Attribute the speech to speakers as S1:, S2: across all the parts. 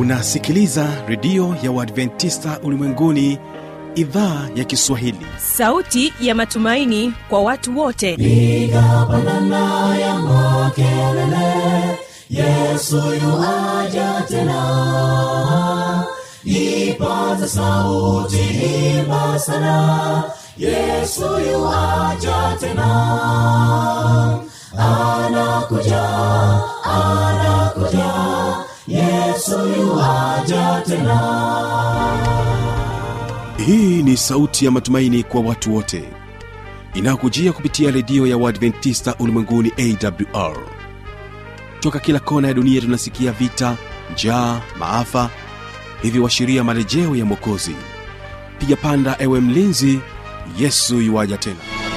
S1: unasikiliza redio ya uadventista ulimwenguni idhaa ya kiswahili
S2: sauti ya matumaini kwa watu wote
S3: piga pandana ya makelele yesu yuaja tena ipaza sauti imba sana yesu yuaja tena anakuja anakuja yesu yuaja tena
S1: hii ni sauti ya matumaini kwa watu wote inayokujia kupitia redio ya uadventista ulimwenguni awr toka kila kona ya dunia tunasikia vita njaa maafa hivyo washiria marejeo ya mwokozi piga panda ewe mlinzi yesu yuwaja tena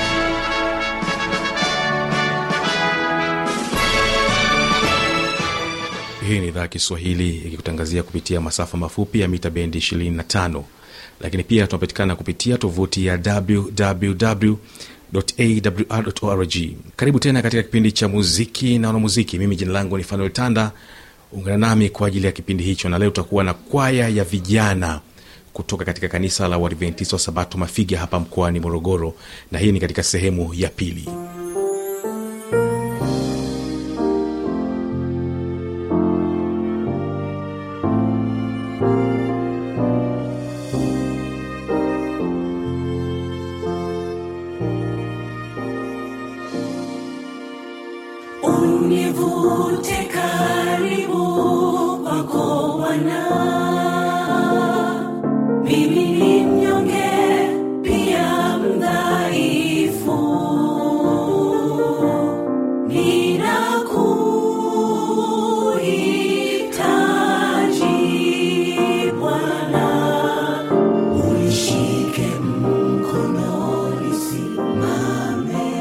S1: hii ni idhaa ya kiswahili ikikutangazia kupitia masafa mafupi ya mita bendi 25 lakini pia tunapatikana kupitia tovuti ya www awr.org karibu tena katika kipindi cha muziki na wanamuziki mimi jina langu ni fanuel tanda ungana nami kwa ajili ya kipindi hicho na leo tutakuwa na kwaya ya vijana kutoka katika kanisa la uadventista wa sabato mafiga hapa mkoani morogoro na hii ni katika sehemu ya pili
S3: univute karibu kwako Bwana. Mimi ni mnyonge pia mdhaifu, ninakuhitaji Bwana, unishike mkono nisimame.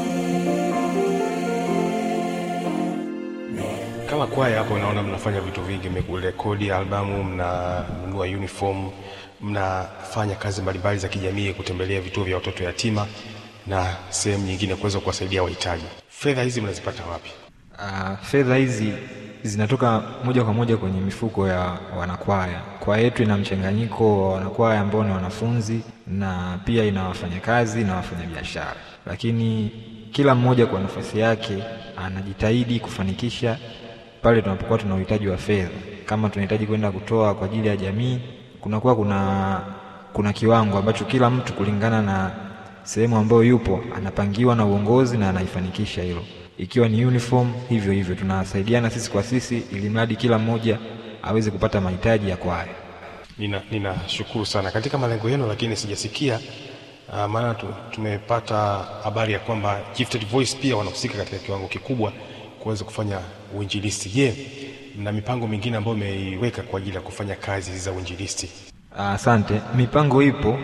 S4: kama kwaya hapo naona mnafanya vitu vingi mekurekodi albamu mnanunua uniform mnafanya kazi mbalimbali za kijamii kutembelea vituo vya watoto yatima na sehemu nyingine kuweza kuwasaidia wahitaji fedha hizi mnazipata wapi
S5: Uh, fedha hizi zinatoka moja kwa moja kwenye mifuko ya wanakwaya. Kwaya yetu ina mchanganyiko wa wanakwaya ambao ni wanafunzi na pia ina wafanyakazi na wafanyabiashara, lakini kila mmoja kwa nafasi yake anajitahidi kufanikisha pale tunapokuwa tuna uhitaji wa fedha. Kama tunahitaji kwenda kutoa kwa ajili ya jamii, kunakuwa kuna kuna kiwango ambacho kila mtu kulingana na sehemu ambayo yupo anapangiwa na uongozi na anaifanikisha hilo. Ikiwa ni uniform, hivyo hivyo tunasaidiana sisi kwa sisi, ili mradi kila mmoja aweze kupata mahitaji ya kwaya.
S4: nina ninashukuru sana katika malengo yenu lakini sijasikia uh, maana tu, tumepata habari ya kwamba gifted voice pia wanahusika katika kiwango kikubwa kuweza kufanya uinjilisti je mna mipango mingine ambayo imeiweka kwa ajili ya kufanya kazi hizi za uinjilisti
S5: Asante. Mipango ipo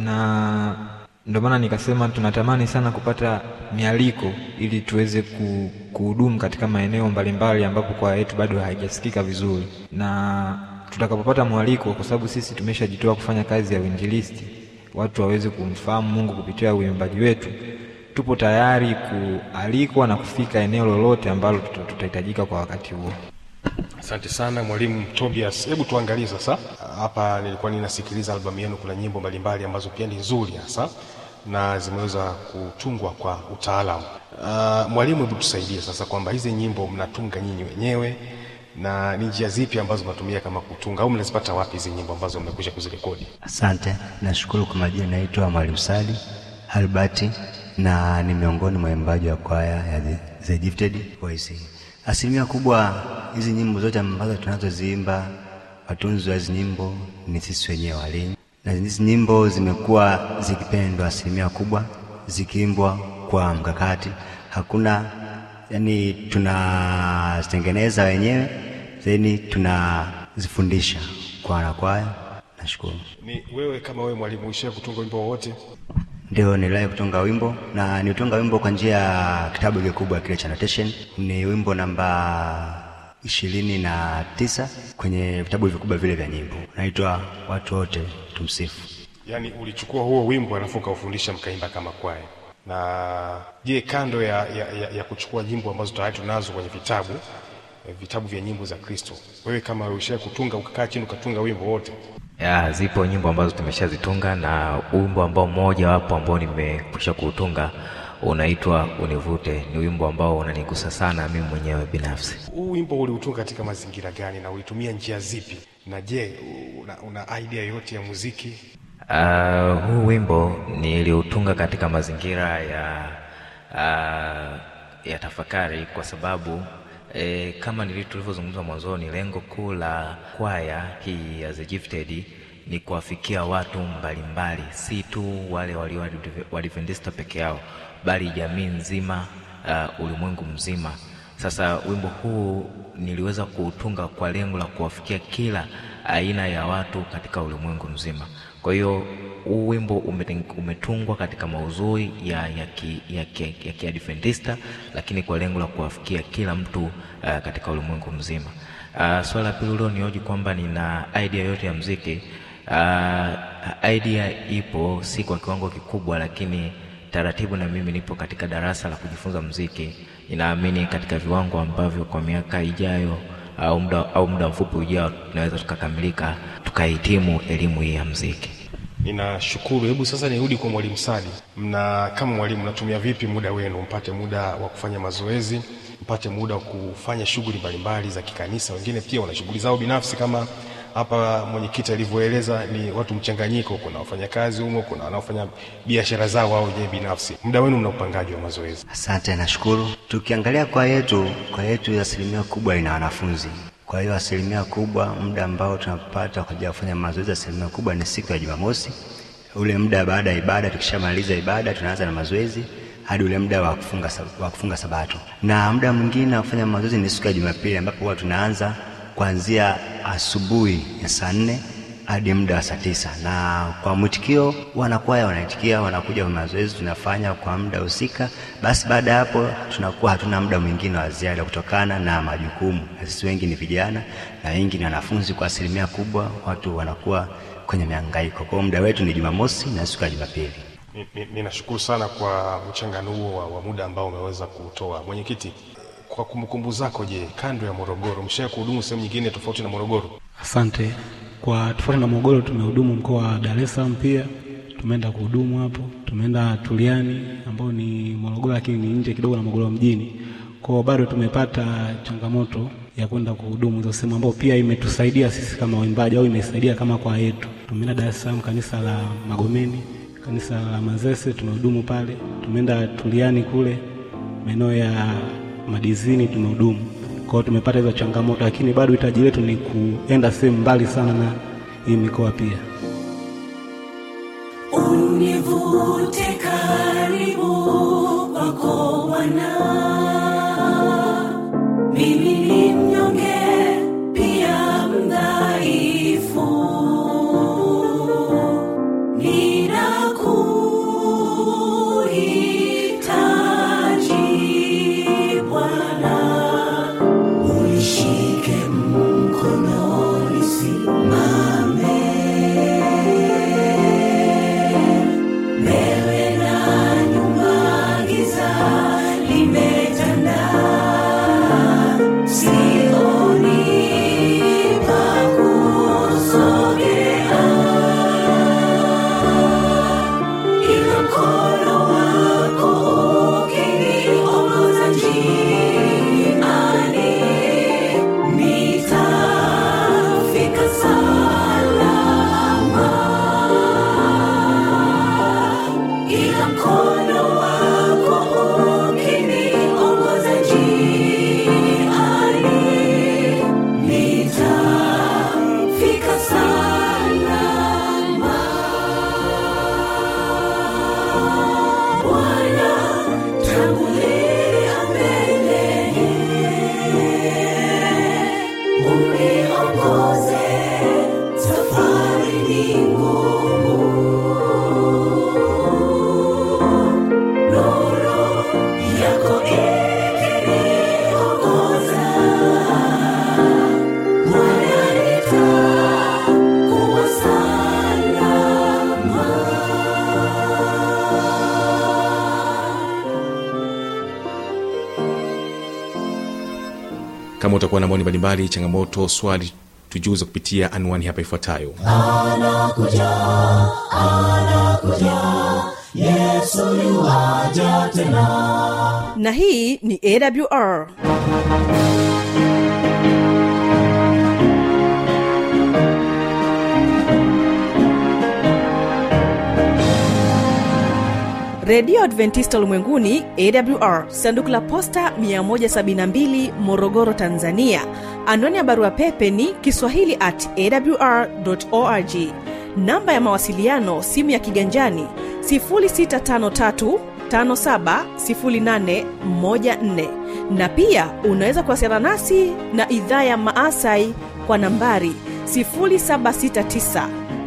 S5: na ndio maana nikasema tunatamani sana kupata mialiko ili tuweze ku, kuhudumu katika maeneo mbalimbali ambapo kwaya yetu bado haijasikika vizuri, na tutakapopata mwaliko, kwa sababu sisi tumeshajitoa kufanya kazi ya uinjilisti, watu waweze kumfahamu Mungu kupitia uimbaji wetu, tupo tayari kualikwa na kufika eneo lolote ambalo tuta- tutahitajika kwa wakati huo.
S4: asante sana mwalimu tobias hebu tuangalie sasa hapa nilikuwa ninasikiliza albamu yenu kuna nyimbo mbalimbali ambazo pia ni nzuri hasa na zimeweza kutungwa kwa utaalamu uh, mwalimu hebu tusaidie sasa kwamba hizi nyimbo mnatunga nyinyi wenyewe na ni njia zipi ambazo mnatumia kama kutunga au mnazipata wapi hizi nyimbo ambazo mmekwisha kuzirekodi
S6: Asante, nashukuru kwa majina. Naitwa Mwalimu Sali Albert na ni miongoni mwa waimbaji wa kwaya ya The, The Gifted Voice. Asilimia kubwa hizi nyimbo zote ambazo tunazoziimba, watunzi wa hizi nyimbo ni sisi wenyewe walimu, na hizi nyimbo zimekuwa zikipendwa asilimia kubwa, zikiimbwa kwa mkakati. Hakuna yani, tunazitengeneza wenyewe then tunazifundisha kwa wanakwaya. Nashukuru.
S4: ni wewe kama wewe mwalimu uishia kutunga wimbo wowote
S6: Ndio niliwahi kutunga wimbo na nitunga wimbo kwa njia ya kitabu kikubwa kile cha notation. Ni wimbo namba ishirini na tisa kwenye vitabu vikubwa vile vya nyimbo, unaitwa watu wote tumsifu.
S4: yaani ulichukua huo wimbo alafu ukaufundisha mkaimba kama kwaya na je kando ya, ya, ya, ya kuchukua nyimbo ambazo tayari tunazo kwenye vitabu eh, vitabu vya nyimbo za Kristo. Wewe kama ushae kutunga ukakaa chini ukatunga wimbo wote,
S7: ya zipo nyimbo ambazo tumeshazitunga na wimbo ambao mmoja wapo ambao nimekwisha kuutunga unaitwa Univute. Ni wimbo ambao unanigusa sana mimi mwenyewe binafsi.
S4: huu wimbo uliutunga katika mazingira gani na ulitumia njia zipi? Na je, una, una idea yoyote ya muziki?
S7: Uh, huu wimbo niliutunga katika mazingira ya uh, ya tafakari kwa sababu eh, kama nili- tulivyozungumza mwanzoni, lengo kuu la kwaya hii ya The Gifted ni kuwafikia watu mbalimbali, si tu wale walio Waadventista peke yao, bali jamii nzima, uh, ulimwengu mzima. Sasa wimbo huu niliweza kuutunga kwa lengo la kuwafikia kila aina ya watu katika ulimwengu mzima. Kwa hiyo huu wimbo umeten- umetungwa katika maudhui ya ya ki, ya ki, ya kiadventista lakini kwa lengo la kuwafikia kila mtu uh, katika ulimwengu mzima. Uh, swala la pili ulionioji kwamba nina idea yote ya mziki. Uh, idea ipo si kwa kiwango kikubwa, lakini taratibu na mimi nipo katika darasa la kujifunza mziki. Ninaamini katika viwango ambavyo kwa miaka ijayo au muda au muda mfupi ujao tunaweza tukakamilika tukahitimu elimu hii ya mziki.
S4: Ninashukuru. Hebu sasa nirudi kwa mwalimu Sadi. Mna kama mwalimu, mnatumia vipi muda wenu, mpate muda wa kufanya mazoezi, mpate muda wa kufanya shughuli mbalimbali za kikanisa? Wengine pia wana shughuli zao binafsi, kama hapa mwenyekiti alivyoeleza, ni watu mchanganyiko. Kuna wafanyakazi humo, kuna wanaofanya biashara zao au wenyewe binafsi. Muda wenu mna upangaji wa mazoezi?
S6: Asante, nashukuru. Tukiangalia kwa yetu, kwa yetu asilimia kubwa ina wanafunzi. Kwa hiyo asilimia kubwa, muda ambao tunapata kwa ajili ya kufanya mazoezi, asilimia kubwa ni siku ya Jumamosi. Ule muda baada ya ibada, tukishamaliza ibada tunaanza na mazoezi hadi ule muda wa kufunga, sab- wa kufunga Sabato, na muda mwingine wa kufanya mazoezi ni siku ya Jumapili ambapo huwa tunaanza kuanzia asubuhi ya saa nne hadi muda wa saa tisa na kwa mwitikio wanakwaya wanaitikia, wanakuja kwa mazoezi tunafanya kwa muda husika. Basi baada ya hapo tunakuwa hatuna muda mwingine wa ziada kutokana na majukumu, na sisi wengi ni vijana na wengi ni wanafunzi. Kwa asilimia kubwa watu wanakuwa kwenye mihangaiko. Kwa hiyo muda wetu ni Jumamosi na siku ya Jumapili.
S4: Ni- ni- Ninashukuru sana kwa mchanganuo wa, wa muda ambao umeweza kutoa. Mwenyekiti, kwa kumbukumbu zako, je, kando ya Morogoro mshaye kuhudumu sehemu nyingine tofauti na Morogoro?
S8: Asante. Kwa tofauti na Morogoro, tumehudumu mkoa wa Dar es Salaam, pia tumeenda kuhudumu hapo. Tumeenda Tuliani ambao ni Morogoro, lakini ni nje kidogo na Morogoro mjini. Kwa hiyo bado tumepata changamoto ya kwenda kuhudumu hizo sehemu, ambao pia imetusaidia sisi kama waimbaji au imesaidia kama kwa yetu. Tumeenda Dar es Salaam, kanisa la Magomeni, kanisa la Manzese, tumehudumu pale. Tumeenda Tuliani kule maeneo ya Madizini, tumehudumu kwa hiyo tumepata hizo changamoto, lakini bado hitaji letu ni kuenda sehemu mbali sana na hii mikoa pia.
S3: Univute karibu kwako Bwana, mimi ni mnyonge pia mdhaifu, ninakuhitaji Bwana, unishike mkono nisimame mbele na nyuma, giza limetanda, sioni pa kusogea, ila mkono wako ukiniongoza njiani, nitafika salama ila mkono wako ukiniongoza
S1: kama utakuwa na maoni mbalimbali changamoto swali tujuze kupitia anwani hapa ifuatayo
S2: na hii ni awr redio adventista ulimwenguni awr sanduku la posta 172 morogoro tanzania anwani ya barua pepe ni kiswahili at awr org namba ya mawasiliano simu ya kiganjani 653 570814 na pia unaweza kuwasiliana nasi na idhaa ya maasai kwa nambari 769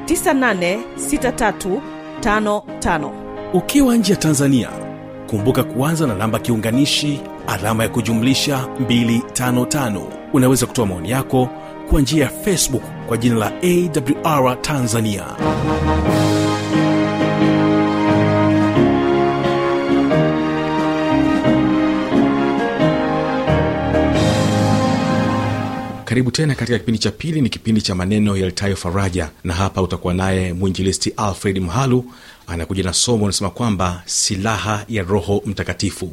S2: 986355
S9: ukiwa nje ya tanzania kumbuka kuanza na namba kiunganishi alama ya kujumlisha 255 unaweza kutoa maoni yako kwa njia ya facebook kwa jina la awr tanzania
S1: karibu tena katika kipindi cha pili ni kipindi cha maneno yalitayo faraja na hapa utakuwa naye mwinjilisti alfred mhalu anakuja na somo unasema kwamba silaha ya roho mtakatifu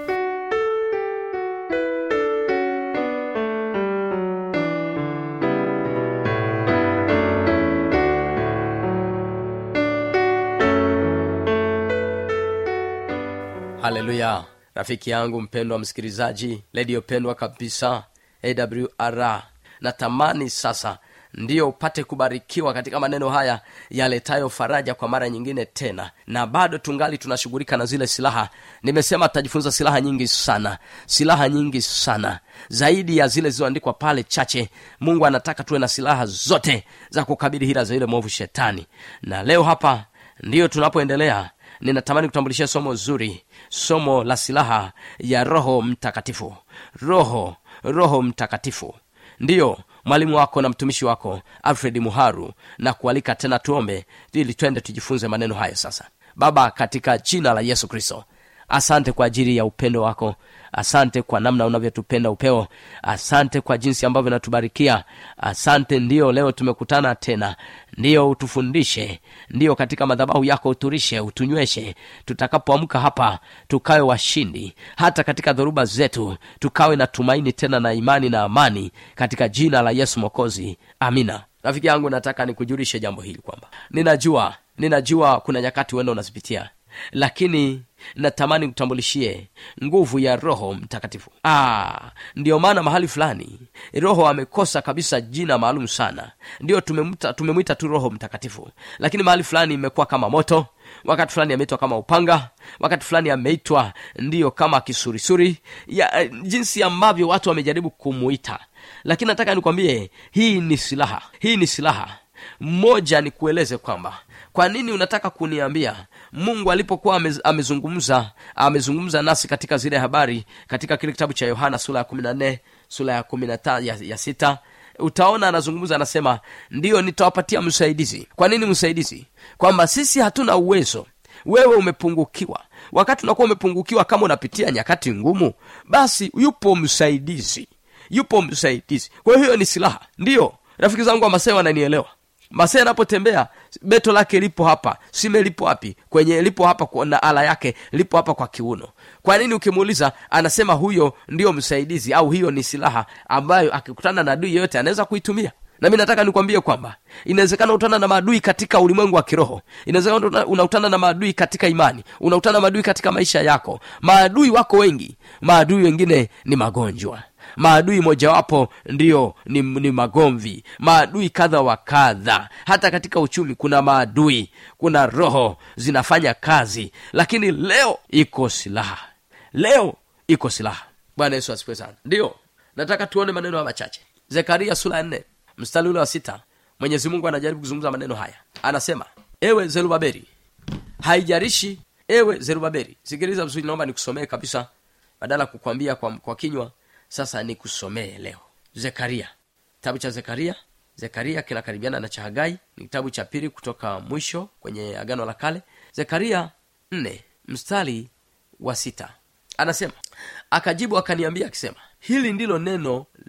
S10: haleluya rafiki yangu mpendwa msikilizaji redio pendwa kabisa awr natamani sasa ndiyo upate kubarikiwa katika maneno haya yaletayo faraja kwa mara nyingine tena na bado tungali tunashughulika na zile silaha nimesema tutajifunza silaha nyingi sana silaha nyingi sana zaidi ya zile zilizoandikwa pale chache mungu anataka tuwe na silaha zote za kukabili hila za yule mwovu shetani na leo hapa ndiyo tunapoendelea ninatamani kutambulishia somo zuri somo la silaha ya roho mtakatifu roho roho mtakatifu ndiyo mwalimu wako na mtumishi wako alfred muharu na kualika tena tuombe ili twende tujifunze maneno haya sasa baba katika jina la yesu kristo asante kwa ajili ya upendo wako asante kwa namna unavyotupenda upeo asante kwa jinsi ambavyo natubarikia asante ndiyo leo tumekutana tena ndiyo utufundishe ndiyo katika madhabahu yako uturishe utunyweshe tutakapoamka hapa tukawe washindi hata katika dhoruba zetu tukawe na tumaini tena na imani na amani katika jina la yesu mokozi amina rafiki yangu nataka nikujulishe jambo hili kwamba ninajua ninajua kuna nyakati uenda unazipitia lakini natamani kutambulishie nguvu ya roho mtakatifu ah, ndiyo maana mahali fulani roho amekosa kabisa jina maalum sana ndiyo tumemwita tumemwita tu roho mtakatifu lakini mahali fulani imekuwa kama moto wakati fulani ameitwa kama upanga wakati fulani ameitwa ndiyo kama kisurisuri ya jinsi ambavyo watu wamejaribu kumuita lakini nataka nikwambie hii ni silaha hii ni silaha mmoja nikueleze kwamba kwa nini unataka kuniambia mungu alipokuwa amez, amezungumza amezungumza nasi katika zile habari katika kile kitabu cha yohana sura ya kumi na nne sura ya kumi na ta, ya, ya sita utaona anazungumza anasema ndiyo nitawapatia msaidizi kwa nini msaidizi kwamba sisi hatuna uwezo wewe umepungukiwa wakati unakuwa umepungukiwa kama unapitia nyakati ngumu basi yupo msaidizi yupo msaidizi kwa hiyo ni silaha ndiyo rafiki zangu wa masee wananielewa masee anapotembea beto lake lipo hapa sime lipo wapi kwenye lipo hapa kwa- na ala yake lipo hapa kwa kiuno kwa nini ukimuuliza anasema huyo ndiyo msaidizi au hiyo ni silaha ambayo akikutana na adui yeyote anaweza kuitumia nami nataka nikwambie kwamba inawezekana utana na maadui katika ulimwengu wa kiroho inawezekana una- unautana na maadui katika imani unautana na maadui katika maisha yako maadui wako wengi maadui wengine ni magonjwa maadui mojawapo ndiyo ni, ni magomvi maadui kadha wa kadha hata katika uchumi kuna maadui kuna roho zinafanya kazi lakini leo iko silaha leo iko silaha bwana yesu asifiwe sana ndiyo nataka tuone maneno haya machache zekaria sura ya nne mstari ule wa sita mwenyezi mungu anajaribu kuzungumza maneno haya anasema ewe zerubabeli haijarishi ewe zerubabeli sikiliza vizuri naomba nikusomee kabisa badala ya kukwambia kwa, kwa kinywa sasa nikusomee leo zekaria kitabu cha zekaria zekaria kinakaribiana na cha hagai ni kitabu cha pili kutoka mwisho kwenye agano la kale zekaria nne mstari wa sita anasema akajibu akaniambia akisema hili ndilo neno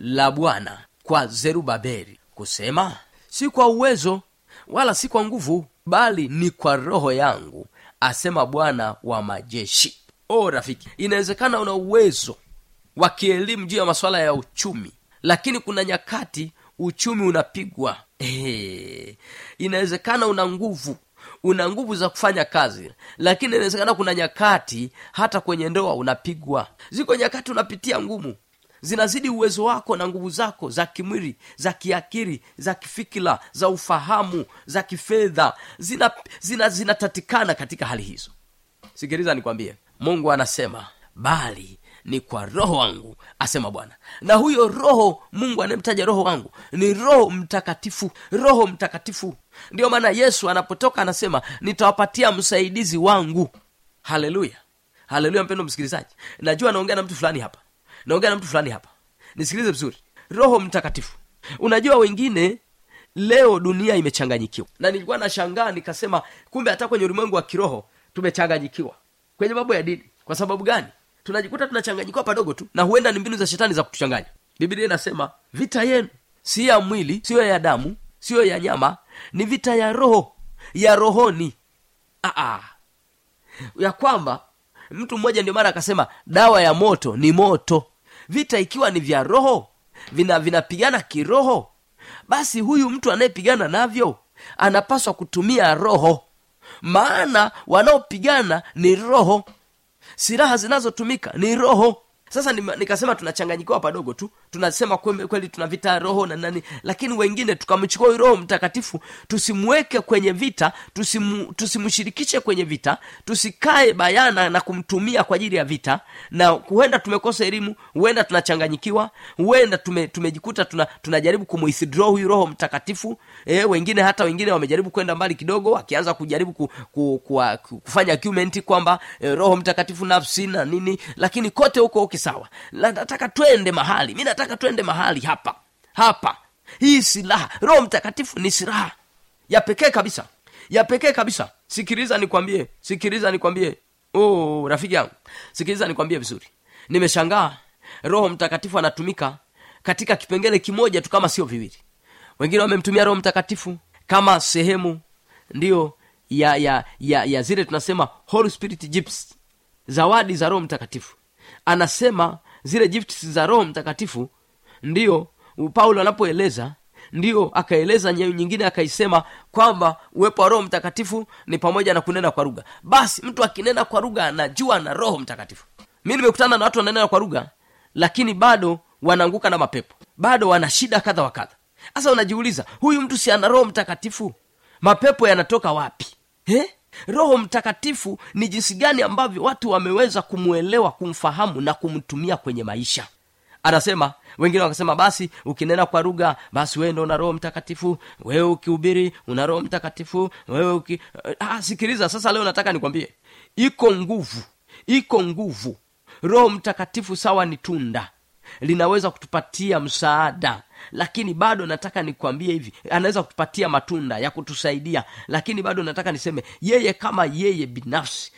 S10: la bwana kwa zerubabeli kusema si kwa uwezo wala si kwa nguvu bali ni kwa roho yangu asema bwana wa majeshi o rafiki inawezekana una uwezo wa kielimu juu ya masuala ya uchumi lakini kuna nyakati uchumi unapigwa Ehe. inawezekana una nguvu una nguvu za kufanya kazi lakini inawezekana kuna nyakati hata kwenye ndoa unapigwa ziko nyakati unapitia ngumu zinazidi uwezo wako na nguvu zako za kimwili za kiakili za kifikira za ufahamu za kifedha zinatatikana zina, zina katika hali hizo sikiliza nikwambie mungu anasema bali ni kwa roho wangu asema bwana na huyo roho mungu anayemtaja roho wangu ni roho mtakatifu roho mtakatifu ndio maana yesu anapotoka anasema nitawapatia msaidizi wangu haleluya haleluya mpendo msikilizaji najua naongea na mtu fulani hapa naongea na mtu fulani hapa nisikilize vizuri roho mtakatifu unajua wengine leo dunia imechanganyikiwa na nilikuwa nashangaa nikasema kumbe hata kwenye ulimwengu wa kiroho tumechanganyikiwa kwenye mambo ya dini kwa sababu gani tunajikuta tunachanganyikiwa padogo tu na huenda ni mbinu za shetani za kutuchanganya biblia inasema vita yenu si ya mwili siyo ya damu siyo ya nyama ni vita ya roho ya rohoni Aa, ya kwamba mtu mmoja ndio mara akasema dawa ya moto ni moto vita ikiwa ni vya roho vina vinapigana kiroho basi huyu mtu anayepigana navyo anapaswa kutumia roho maana wanaopigana ni roho silaha zinazotumika ni roho sasa nima- nikasema tunachanganyikiwa padogo tu tunasema kweli, kweli tuna vita ya roho na nani lakini wengine tukamchukua huyu roho mtakatifu tusimweke kwenye vita tusimu, tusimshirikishe kwenye vita tusikae bayana na kumtumia kwa ajili ya vita na huenda tumekosa elimu huenda tunachanganyikiwa huenda tume, tumejikuta tuna, tunajaribu kumwithdraw huyu roho mtakatifu e, wengine hata wengine wamejaribu kwenda mbali kidogo wakianza kujaribu ku, ku, ku, ku, kufanya argument kwamba e, roho mtakatifu nafsi na nini lakini kote huko uki sawa La- nataka twende mahali mi nataka twende mahali hapa hapa hii silaha roho mtakatifu ni silaha ya pekee kabisa ya pekee kabisa sikiliza nikwambie sikiliza nikwambie oh, rafiki yangu sikiliza nikwambie vizuri nimeshangaa roho mtakatifu anatumika katika kipengele kimoja tu kama sio viwili wengine wamemtumia roho mtakatifu kama sehemu ndiyo ya ya ya, ya zile tunasema holy spirit gifts zawadi za roho mtakatifu anasema zile gifts za roho mtakatifu ndiyo paulo anapoeleza ndiyo akaeleza nye- nyingine akaisema kwamba uwepo wa roho mtakatifu ni pamoja na kunena kwa lugha basi mtu akinena kwa lugha anajua na roho mtakatifu mi nimekutana na watu wananena kwa lugha lakini bado wanaanguka na mapepo bado wana shida kadha wa kadha sasa unajiuliza huyu mtu si ana roho mtakatifu mapepo yanatoka wapi eh? roho mtakatifu ni jinsi gani ambavyo watu wameweza kumwelewa kumfahamu na kumtumia kwenye maisha anasema wengine wakasema basi ukinena kwa lugha basi wewe ndo una roho mtakatifu wewe ukihubiri una roho mtakatifu wewe uki... ah, sikiliza sasa leo nataka nikwambie iko nguvu iko nguvu roho mtakatifu sawa ni tunda linaweza kutupatia msaada lakini bado nataka nikwambie hivi anaweza kutupatia matunda ya kutusaidia lakini bado nataka niseme yeye kama yeye binafsi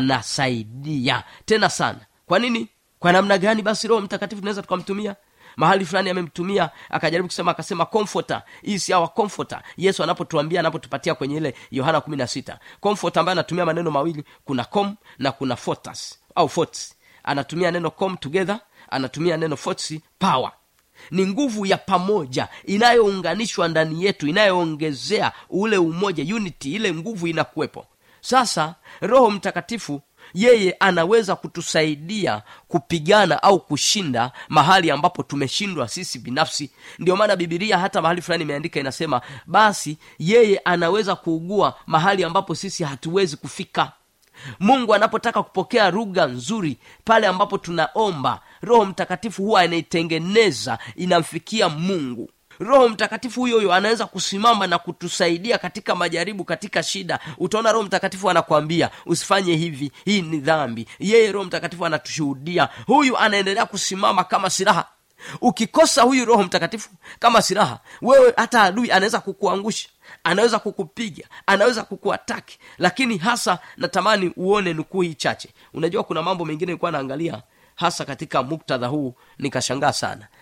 S10: anasaidia tena sana kwa nini kwa namna gani basi roho mtakatifu tunaweza tukamtumia mahali fulani amemtumia akajaribu kusema akasema comforter hii si awa comforter yesu anapotuambia anapotupatia kwenye ile yohana kumi na sita comforter ambaye anatumia maneno mawili kuna com na kuna fortas au forts anatumia neno com together anatumia neno forts power ni nguvu ya pamoja inayounganishwa ndani yetu inayoongezea ule umoja unity ile nguvu inakuwepo sasa roho mtakatifu yeye anaweza kutusaidia kupigana au kushinda mahali ambapo tumeshindwa sisi binafsi ndio maana bibilia hata mahali fulani imeandika inasema basi yeye anaweza kuugua mahali ambapo sisi hatuwezi kufika mungu anapotaka kupokea lugha nzuri pale ambapo tunaomba roho mtakatifu huwa anaitengeneza inamfikia mungu roho mtakatifu huyo huyo anaweza kusimama na kutusaidia katika majaribu katika shida utaona roho mtakatifu anakwambia usifanye hivi hii ni dhambi yeye roho mtakatifu anatushuhudia huyu anaendelea kusimama kama silaha ukikosa huyu roho mtakatifu kama silaha wewe hata adui anaweza kukuangusha anaweza kukupiga anaweza kukuataki lakini hasa natamani uone nukuu hii chache unajua kuna mambo mengine nilikuwa naangalia hasa katika muktadha huu nikashangaa sana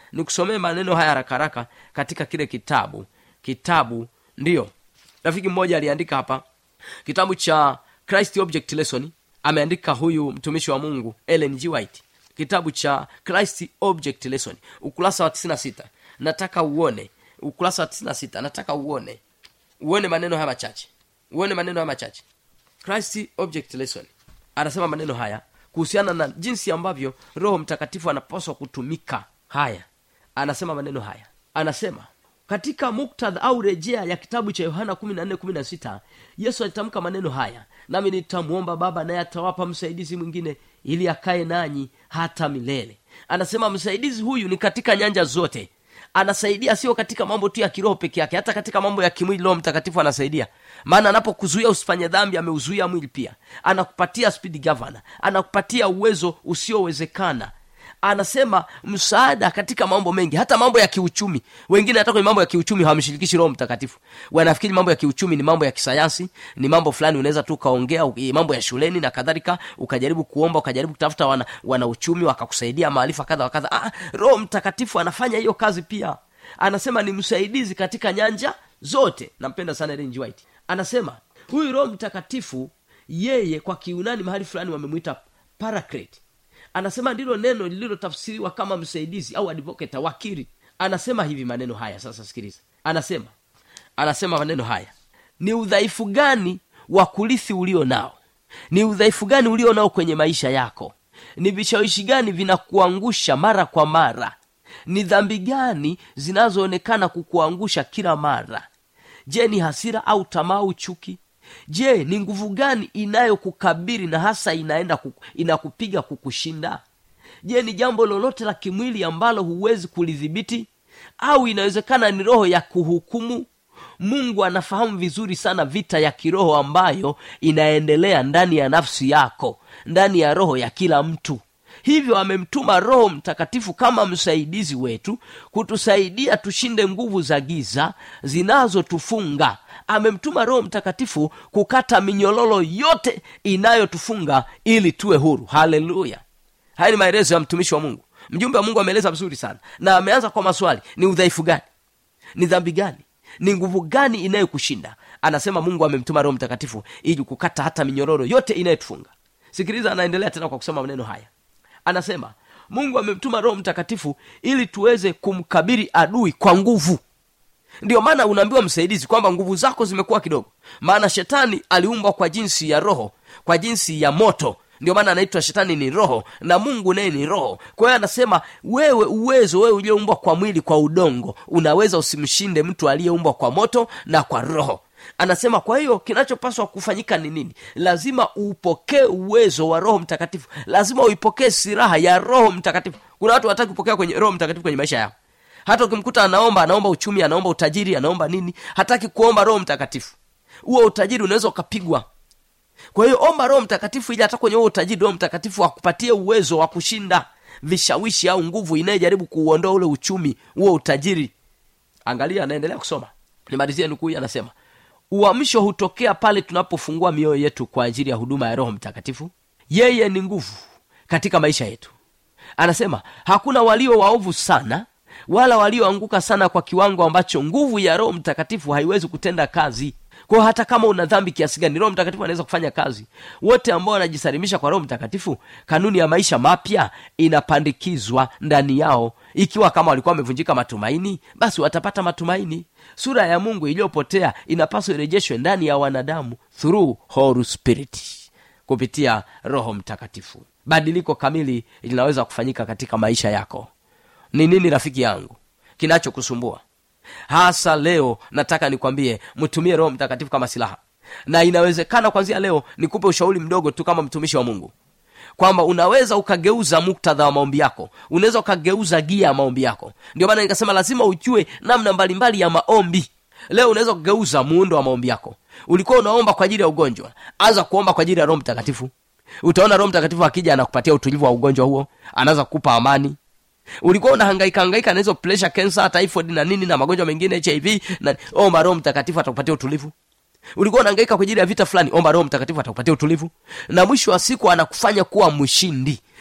S10: nikusomee maneno haya haraka haraka katika kile kitabu kitabu ndiyo rafiki mmoja aliandika hapa kitabu cha christ object lesson ameandika huyu mtumishi wa mungu ellen g white kitabu cha christ object lesson ukurasa wa 96 nataka uone ukurasa wa 96 nataka uone uone maneno haya machache uone maneno haya machache christ object lesson anasema maneno haya kuhusiana na jinsi ambavyo roho mtakatifu anapaswa kutumika haya anasema maneno haya anasema katika muktadha au rejea ya kitabu cha yohana 14:16 yesu alitamka maneno haya nami nitamwomba baba naye atawapa msaidizi mwingine ili akae nanyi hata milele anasema msaidizi huyu ni katika nyanja zote anasaidia sio katika mambo tu ya kiroho peke yake hata katika mambo ya kimwili roho mtakatifu anasaidia maana anapokuzuia usifanye dhambi ameuzuia mwili pia anakupatia speed governor anakupatia uwezo usiowezekana anasema msaada katika mambo mengi hata mambo ya kiuchumi wengine hata kwenye mambo ya kiuchumi hawamshirikishi roho mtakatifu wanafikiri mambo ya kiuchumi ni mambo ya kisayansi ni mambo fulani unaweza tu ukaongea u- mambo ya shuleni na kadhalika ukajaribu kuomba ukajaribu kutafuta wana, wana uchumi wakakusaidia maarifa kadha wa kadha ah, roho mtakatifu anafanya hiyo kazi pia anasema ni msaidizi katika nyanja zote nampenda sana Ellen G. White anasema huyu roho mtakatifu yeye kwa kiunani mahali fulani wamemwita paraclete anasema ndilo neno lililotafsiriwa kama msaidizi au advocate wakili anasema hivi maneno haya sasa sikiliza anasema anasema maneno haya ni udhaifu gani wa kurithi ulio nao ni udhaifu gani ulio nao kwenye maisha yako ni vishawishi gani vinakuangusha mara kwa mara ni dhambi gani zinazoonekana kukuangusha kila mara je ni hasira au tamaa au chuki je ni nguvu gani inayokukabiri na hasa inaenda kuku, inakupiga kukushinda je ni jambo lolote la kimwili ambalo huwezi kulidhibiti au inawezekana ni roho ya kuhukumu mungu anafahamu vizuri sana vita ya kiroho ambayo inaendelea ndani ya nafsi yako ndani ya roho ya kila mtu hivyo amemtuma roho mtakatifu kama msaidizi wetu kutusaidia tushinde nguvu za giza zinazotufunga amemtuma roho mtakatifu kukata minyololo yote inayotufunga ili tuwe huru haleluya haya ni maelezo ya mtumishi wa mungu mjumbe wa mungu ameeleza vizuri sana na ameanza kwa maswali ni udhaifu gani ni dhambi gani ni nguvu gani inayokushinda anasema mungu amemtuma roho mtakatifu ili kukata hata minyororo yote inayotufunga sikiliza anaendelea tena kwa kusema maneno haya anasema mungu amemtuma roho mtakatifu ili tuweze kumkabiri adui kwa nguvu ndio maana unaambiwa msaidizi kwamba nguvu zako zimekuwa kidogo maana shetani aliumbwa kwa jinsi ya roho kwa jinsi ya moto ndio maana anaitwa shetani ni roho na mungu naye ni roho kwa hiyo anasema wewe uwezo wewe ulioumbwa kwa mwili kwa udongo unaweza usimshinde mtu aliyeumbwa kwa moto na kwa roho anasema kwa hiyo kinachopaswa kufanyika ni nini lazima upokee uwezo wa roho mtakatifu lazima uipokee silaha ya roho mtakatifu kuna watu wataki kupokea kwenye roho mtakatifu kwenye maisha yao hata ukimkuta anaomba anaomba uchumi anaomba utajiri anaomba nini hataki kuomba roho mtakatifu huo utajiri unaweza ukapigwa kwa hiyo omba roho mtakatifu ili hata kwenye huo utajiri roho mtakatifu akupatie uwezo wa kushinda vishawishi au nguvu inayejaribu kuuondoa ule uchumi huo utajiri angalia anaendelea kusoma nimalizie nukuu hii anasema uamsho hutokea pale tunapofungua mioyo yetu kwa ajili ya huduma ya roho mtakatifu yeye ni nguvu katika maisha yetu anasema hakuna walio waovu sana wala walioanguka sana kwa kiwango ambacho nguvu ya roho mtakatifu haiwezi kutenda kazi kwao hata kama una dhambi kiasi gani roho mtakatifu anaweza kufanya kazi wote ambao wanajisalimisha kwa roho mtakatifu kanuni ya maisha mapya inapandikizwa ndani yao ikiwa kama walikuwa wamevunjika matumaini basi watapata matumaini sura ya mungu iliyopotea inapaswa irejeshwe ndani ya wanadamu through Holy spirit kupitia roho mtakatifu badiliko kamili linaweza kufanyika katika maisha yako ni nini rafiki yangu kinachokusumbua hasa leo nataka nikwambie mtumie roho mtakatifu kama silaha na inawezekana kwanzia leo nikupe ushauri mdogo tu kama mtumishi wa mungu kwamba unaweza ukageuza muktadha wa maombi yako unaweza ukageuza gia ya maombi yako ndio maana nikasema lazima ujue namna mbalimbali ya maombi leo unaweza kugeuza muundo wa maombi yako ulikuwa unaomba kwa ajili ya ugonjwa anza kuomba kwa ajili ya roho mtakatifu utaona roho mtakatifu akija anakupatia utulivu wa ugonjwa huo anaweza kukupa amani ulikuwa unahangaika hangaika na hizo pressure cancer typhoid na nini na magonjwa mengine hiv na omba roho mtakatifu atakupatia utulivu ulikuwa unahangaika kwa ajili ya vita fulani omba roho mtakatifu atakupatia utulivu na mwisho wa siku anakufanya kuwa mshindi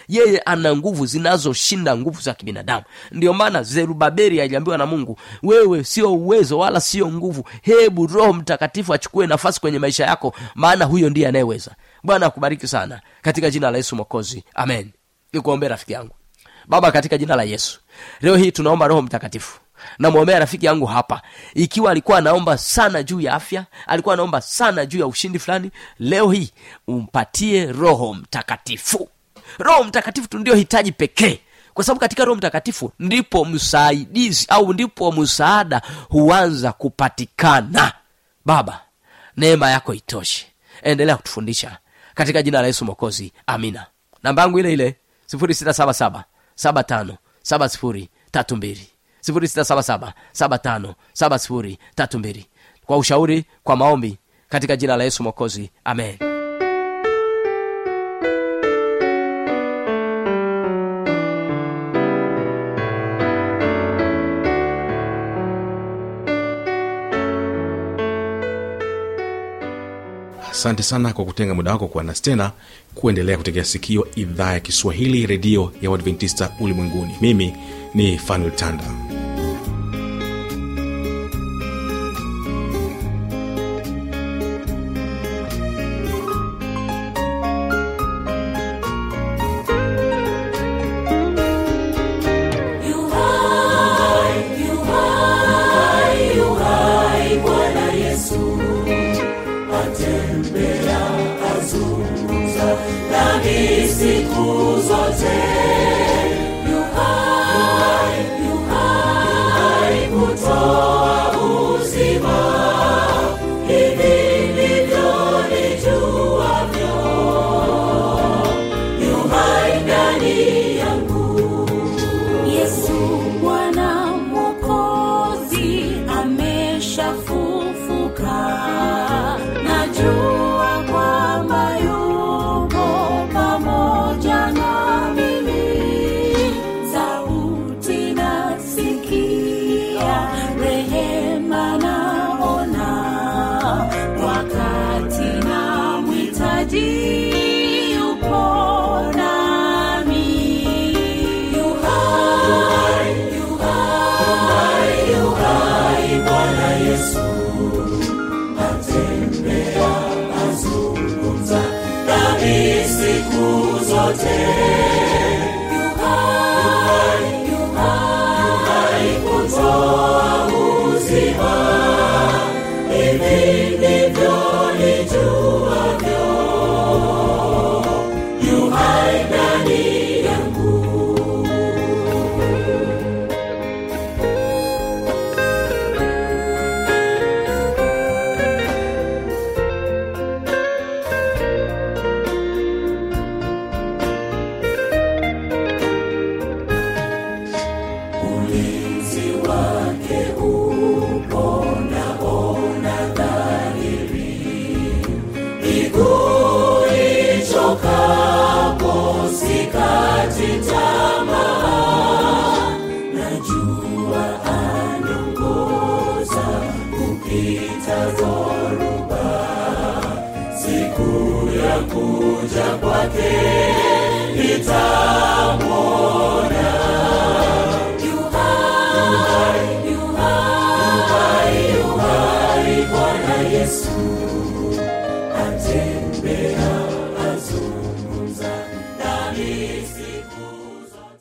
S10: yeye ana nguvu zinazoshinda nguvu za kibinadamu ndio maana zerubabeli aliambiwa na mungu wewe sio uwezo wala sio nguvu hebu roho mtakatifu achukue nafasi kwenye maisha yako maana huyo ndiye anayeweza bwana akubariki sana katika jina la yesu mokozi amen nikuombee rafiki yangu baba katika jina la yesu leo hii tunaomba roho mtakatifu namwombea rafiki yangu hapa ikiwa alikuwa anaomba sana juu ya afya alikuwa anaomba sana juu ya ushindi fulani leo hii umpatie roho mtakatifu roho mtakatifu tu ndio hitaji pekee kwa sababu katika roho mtakatifu ndipo msaidizi au ndipo msaada huanza kupatikana baba neema yako itoshe endelea kutufundisha katika jina la yesu mokozi amina namba yangu ile ile 677 75 70 32 0677 75 70 32 kwa ushauri kwa maombi katika jina la yesu mokozi amen
S1: asante sana kwa kutenga muda wako kuwa nasi tena kuendelea kutegea sikio idhaa ya kiswahili redio ya uadventista ulimwenguni mimi ni fanuel tanda
S3: Yu hai, yu hai, yu hai, Bwana Yesu atembea, azungumza nami siku zote. Yu hai, yu hai, kutoa uzima. Hivi ndivyo nijuavyo. Yu hai ndani yangu. Yesu Bwana Mwokozi ameshafufuka, najua kwamba yuko pamoja na mimi. Sauti nasikia, rehema naona, wakati namhitaji yupo nami. Yu hai, yu hai, yu hai, Bwana Yesu atembea, azungumza nami siku zote.